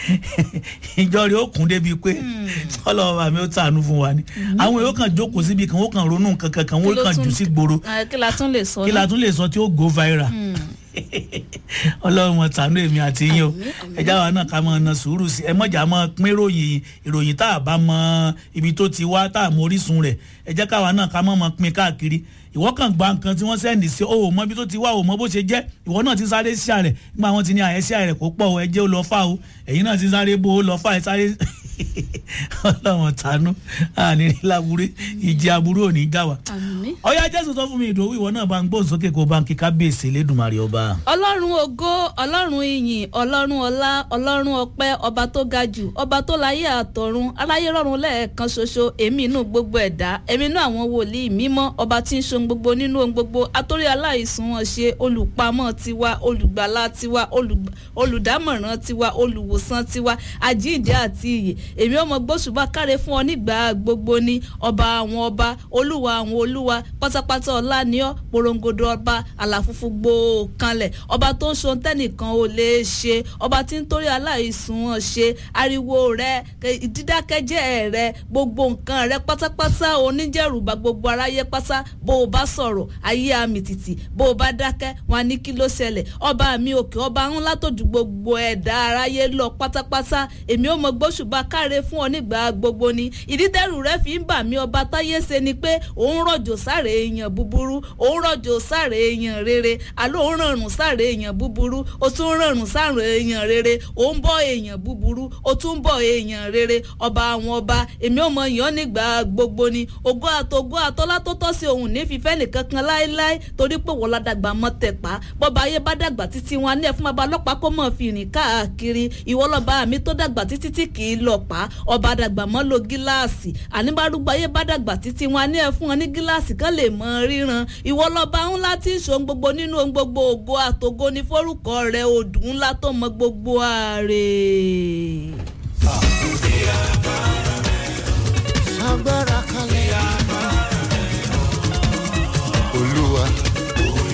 ìjọ rẹ̀ ó kún débi pé ọlọ́wọ́ bàmí ó tànú fún wa ni àwọn èèyàn kan jókòó síbi kan ó kàn ronú kankan kan wọ́n kàn jù sí gbòòrò kí la tún lè sọ kí la tún lè sọ tí ó go viral ọlọ́run mọ̀ tànú èmi àti yín o ẹjá wa náà ká mọ̀ ọ̀nà sùúrù sí ẹ mọ̀jà mọ̀ pín ìròyìn ìròyìn tá a bá mọ ibi tó ti wá tá a mọ orísun rẹ̀ ẹ jẹ́ káwa náà ká mọ̀ mọ̀ pín káàkiri ìwọ kàn gba nǹkan tí wọ́n sẹ́ndì sí o ò mọ ibi tó ti wá o mọ bó ṣe jẹ́ ìwọ náà ti sáré sí àrẹ̀ nígbà wọn ti ní àyẹ́sí àrẹ̀ kó pọ̀ ẹ jẹ́ ó lọ fà o ẹ̀yin náà ti sáré bó o lọ fà ẹ sáré ọlọ́run tànú àní láburú ìjì aburú ò ní já wa. ọ̀yá jésù sọ fún mi ìdòwú ìwọ náà bá ń gbóhùn sókè kó bá ń kí kábíyèsí lẹ́dùnmarè ọba. ọlọ́run ògo ọlọ́run ìyìn ọlọ́run ọlá ọlọ́run ọpẹ́ ọba tó ga jù ọba tó láyé àtọ̀run aláyé rọ̀run lẹ́ẹ̀kan ṣoṣo èmi inú gbogbo ẹ̀dá èmi inú àwọn wòlíì mímọ́ ọba tí ń ṣohun gbogbo nínú ohun gbogbo atórí aláìsùn wọn ṣe olùpamọ́ tiwa olùgbàlà tiwa olùdámọ̀ràn tiwa olùwòsàn tiwa àjíǹde àti iyè èmi ọmọ gbósùbà káre fún ọ nígbà gbogbo ni ọba àwọn ọba olúwa àwọn olúwa pátápátá ọlá ni ọ porongodo ọba àlàfúnfú gbòó kanlẹ̀ ọba tó ń ṣohun tẹ́nìkan ò lè ṣe ọba tí ń torí aláìsùn wọn ṣe ariwo rẹ dídákẹ́jẹ́ rẹ gbogbo nǹkan rẹ pátápátá oníjẹ̀rùbá gbogbo aráyé pátá bó o bá sọ̀rọ̀ ayé àmì tìtì bó o bá dákẹ́ wọn á ní kí ló ṣẹlẹ̀ ọba mi òkè ọba ńlá tó ju gbogbo ẹ̀dá aráyé lọ pátápátá èmi ò mọ gbóṣùbà káre fún ọ nígbà gbogbo ni ìdídẹ́rù rẹ fi ń bà mí ọba táyé ṣe ni pé òun rọ̀jò sáré èèyàn búburú òun rọ̀jò sáré èèyàn rere àló òun rọrùn sáré èèyàn búburú ó tún rọrùn sáré èèyàn rere òun bọ́ èèyàn búburú ó tún bọ́ èèyàn rere ọba àwọn ọba èmi ò mọ yàn nígbà gbogbo ni ògo àtògo àtọ́lá tó tọ́ sí òun ní fífẹ́ nìkan kan láéláé torí pé wọ́n ládàgbà mọ́ tẹ̀pá bọ́ba ayé bá dàgbà títí wọn ní ẹ̀fún bàbá ọlọ́pàá kó mọ̀ fi rìn káàkiri ìwọ́lọ́ba mi tó dàgbà títí tí kì í lọ pa ọba dàgbà mọ́ lo gíláàsì àníbárúgbó ayé bá dàgbà títí wọn ní ẹ fún wọn ní gíláàsì kan lè mọ ríran ìwọ lọba ńlá tí ń ṣòun gbogbo nínú ohun gbogbo ògo àtògo ní forúkọ rẹ odù ńlá tó mọ gbogbo ààrẹ. àkùdí àbá.